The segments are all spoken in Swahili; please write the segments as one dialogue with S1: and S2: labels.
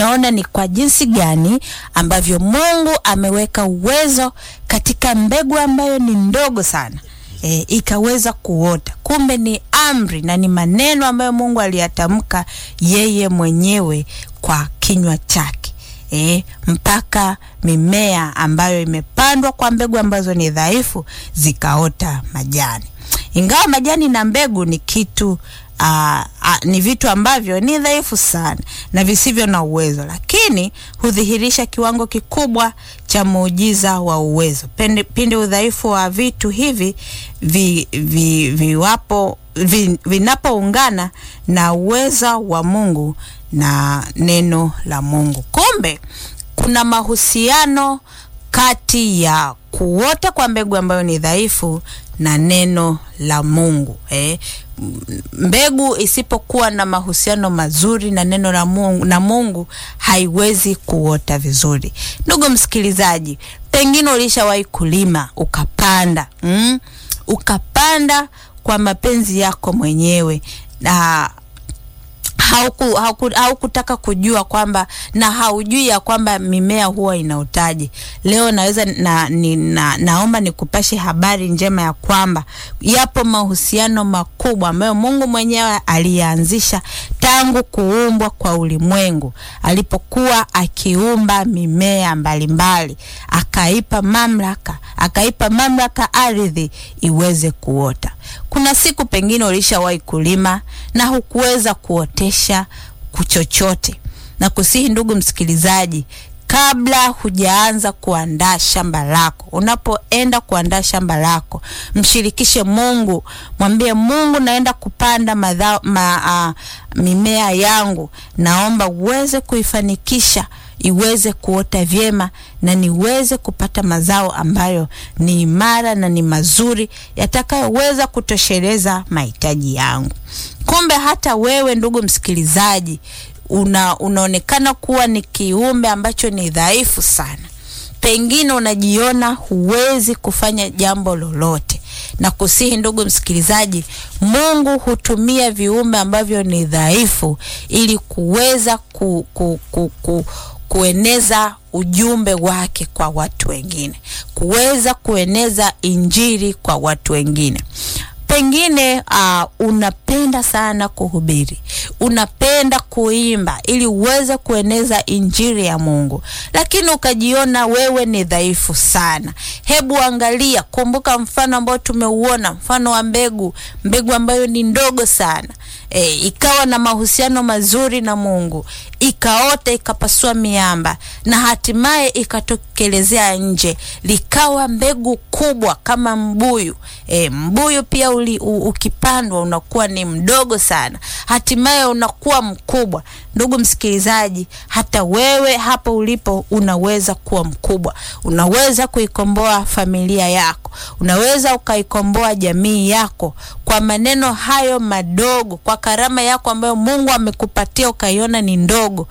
S1: unaona ni kwa jinsi gani ambavyo Mungu ameweka uwezo katika mbegu ambayo ni ndogo sana e, ikaweza kuota. Kumbe ni amri na ni maneno ambayo Mungu aliyatamka yeye mwenyewe kwa kinywa chake. E, mpaka mimea ambayo imepandwa kwa mbegu ambazo ni dhaifu zikaota majani. Ingawa majani na mbegu ni kitu Aa, aa, ni vitu ambavyo ni dhaifu sana na visivyo na uwezo, lakini hudhihirisha kiwango kikubwa cha muujiza wa uwezo pindi, pindi udhaifu wa vitu hivi vi, vi, viwapo vi, vinapoungana na uweza wa Mungu na neno la Mungu. Kumbe kuna mahusiano kati ya kuota kwa mbegu ambayo ni dhaifu na neno la Mungu eh. Mbegu isipokuwa na mahusiano mazuri na neno la Mungu, na Mungu haiwezi kuota vizuri. Ndugu msikilizaji, pengine ulishawahi kulima ukapanda, mm? ukapanda kwa mapenzi yako mwenyewe na hauku, hauku, haukutaka kujua kwamba na haujui ya kwamba mimea huwa inaotaje. Leo naweza na, ni, na, naomba nikupashe habari njema ya kwamba yapo mahusiano makubwa ambayo Mungu mwenyewe aliyaanzisha tangu kuumbwa kwa ulimwengu, alipokuwa akiumba mimea mbalimbali, akaipa mamlaka, akaipa mamlaka ardhi iweze kuota. Kuna siku pengine ulishawahi kulima na hukuweza kuotesha kuchochote, na kusihi ndugu msikilizaji, kabla hujaanza kuandaa shamba lako, unapoenda kuandaa shamba lako, mshirikishe Mungu, mwambie Mungu, naenda kupanda madhao, ma, uh, mimea yangu, naomba uweze kuifanikisha iweze kuota vyema na niweze kupata mazao ambayo ni imara na ni mazuri yatakayoweza kutosheleza mahitaji yangu. Kumbe hata wewe ndugu msikilizaji, una, unaonekana kuwa ni kiumbe ambacho ni dhaifu sana. Pengine unajiona huwezi kufanya jambo lolote, na kusihi ndugu msikilizaji, Mungu hutumia viumbe ambavyo ni dhaifu ili kuweza ku, ku, ku, ku, kueneza ujumbe wake kwa watu wengine, kuweza kueneza injili kwa watu wengine. Pengine uh, unapenda sana kuhubiri, unapenda kuimba ili uweze kueneza injili ya Mungu, lakini ukajiona wewe ni dhaifu sana. Hebu angalia, kumbuka mfano ambao tumeuona, mfano wa mbegu, mbegu ambayo ni ndogo sana e, ikawa na mahusiano mazuri na Mungu, ikaota, ikapasua miamba na hatimaye ikatokelezea nje, likawa mbegu kubwa kama mbuyu. E, mbuyu pia uli, u, ukipandwa unakuwa ni mdogo sana, hatimaye unakuwa mkubwa. Ndugu msikilizaji, hata wewe hapo ulipo unaweza kuwa mkubwa, unaweza kuikomboa familia yako, unaweza ukaikomboa jamii yako kwa maneno hayo madogo, kwa karama yako ambayo Mungu amekupatia ukaiona ni ndogo,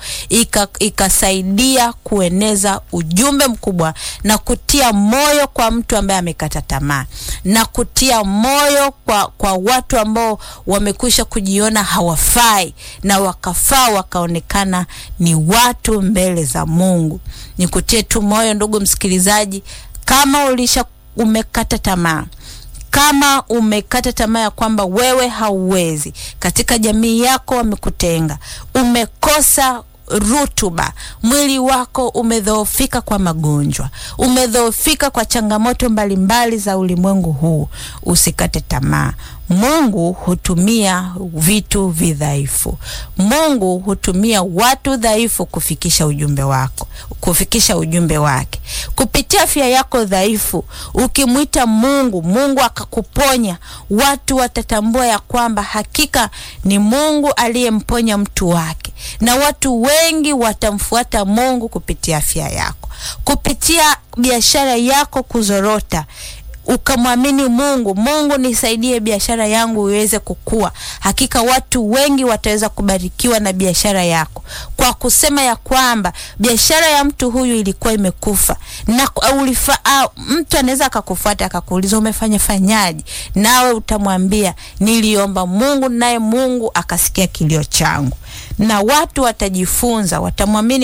S1: ikasaidia kueneza ujumbe mkubwa na kutia moyo kwa mtu ambaye amekata tamaa na kutia moyo kwa, kwa watu ambao wamekwisha kujiona hawafai na wakafaa wakaonekana ni watu mbele za Mungu. Nikutie tu moyo ndugu msikilizaji, kama ulisha umekata tamaa kama umekata tamaa ya kwamba wewe hauwezi, katika jamii yako wamekutenga, umekosa rutuba, mwili wako umedhoofika kwa magonjwa, umedhoofika kwa changamoto mbalimbali za ulimwengu huu, usikate tamaa. Mungu hutumia vitu vidhaifu. Mungu hutumia watu dhaifu kufikisha ujumbe wako, kufikisha ujumbe wake kupitia afya yako dhaifu. Ukimwita Mungu, Mungu akakuponya, watu watatambua ya kwamba hakika ni Mungu aliyemponya mtu wake, na watu wengi watamfuata Mungu kupitia afya yako, kupitia biashara yako kuzorota ukamwamini Mungu, Mungu nisaidie biashara yangu iweze kukua. Hakika watu wengi wataweza kubarikiwa na biashara yako, kwa kusema ya kwamba biashara ya mtu huyu ilikuwa imekufa na ulifa, mtu anaweza akakufuata akakuuliza umefanya fanyaje, nawe utamwambia niliomba Mungu, naye Mungu akasikia kilio changu, na watu watajifunza, watamwamini